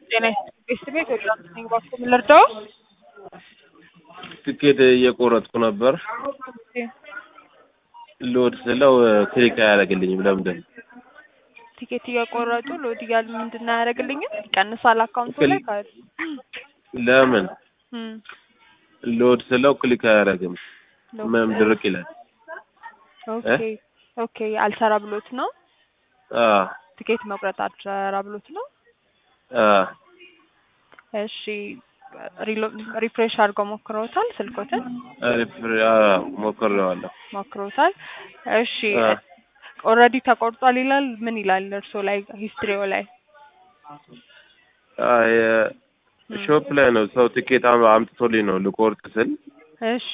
ጤና ይስጥልኝ ቤት ወደ አዲስ ነኝ እባክዎ ምን ልርዳዎ? ትኬት እየቆረጥኩ ነበር ሎድ ስለው ክሊክ አያደርግልኝም ለምንድን ነው? ቲኬት እየቆረጡ ሎድ እያሉ ምንድን ነው አያደርግልኝም? ይቀንሳል አካውንቱ ላይ ካሉ ለምን እም ሎድ ስለው ክሊክ አያደርግም ምንም ድርቅ ይላል ኦኬ ኦኬ አልሰራ ብሎት ነው አዎ ቲኬት መቁረጥ አልሰራ ብሎት ነው አዎ እሺ ሪሎ ሪፍሬሽ አድርገው ሞክረውታል ስልኮትን ሪፍሬ አዎ ሞክሬዋለሁ ሞክረውታል እሺ አዎ ኦልሬዲ ተቆርጧል ይላል ምን ይላል እርስዎ ላይ ሂስትሪዎ ላይ አይ ሾፕ ላይ ነው ሰው ትኬት አም- አምጥቶልኝ ነው ልቆርጥ ስል እሺ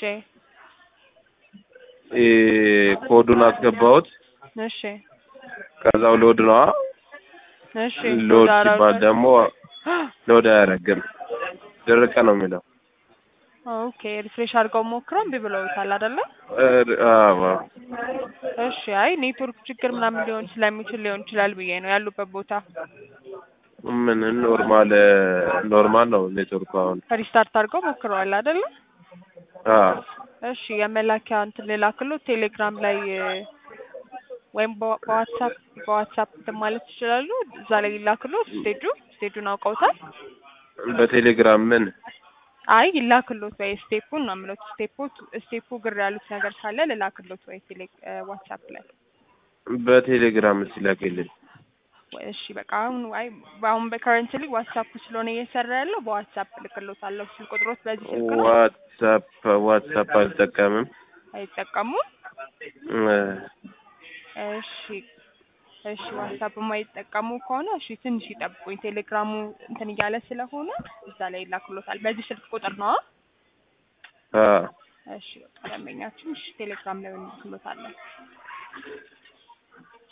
እ ኮዱን አስገባሁት እሺ ከዛው ሎድ ነዋ እሺ ሎድ ዳራ- ሲባል ደግሞ ሎድ አያደርግም ድርቅ ነው የሚለው ኦኬ ሪፍሬሽ አድርገው ሞክረው እምቢ ብለውታል አይደለ? እ- አዎ እሺ አይ ኔትወርክ ችግር ምናምን ሊሆን ስለሚችል ሊሆን ይችላል ብዬ ነው ያሉበት ቦታ ምን ኖርማል ኖርማል ነው ኔትወርኩ አሁን ሪስታርት አድርገው ሞክረዋል አይደለ? አዎ እሺ የመላኪያ እንትን ልላክሎት ቴሌግራም ላይ እ፣ ወይም በዋ- በዋትሳፕ በዋትሳፕ እንትን ማለት ይችላሉ እዛ ላይ ይላክሎት ስቴጁ ስቴጁን አውቀውታል በቴሌግራም ምን አይ ይላክሎት ወይ ስቴፑን ነው የምለው ስቴፑ ስቴፑ ግር ያሉት ነገር ካለ ልላክሎት ወይ ቴሌ እ፣ ዋትሳፕ ላይ በቴሌግራም ሲላክልኝ ወይ እሺ በቃ አሁን አይ አሁን በከረንትሊ ዋትሳፕ ስለሆነ እየሰራ ያለው በዋትሳፕ ልክሎታለሁ ስልክ ቁጥሮት በዚህ ስልክ ነው ዋትሳፕ ዋትሳፕ አልጠቀምም አይጠቀሙም እ፣ እሺ እሺ ዋትሳፕ የማይጠቀሙ ከሆነ እሺ ትንሽ ይጠብቁኝ ቴሌግራሙ እንትን እያለ ስለሆነ እዛ ላይ ይላክሎታል በዚህ ስልክ ቁጥር ነው አዎ እሺ በቃ ደንበኛችን እሺ ቴሌግራም ላይ እንልክሎታለን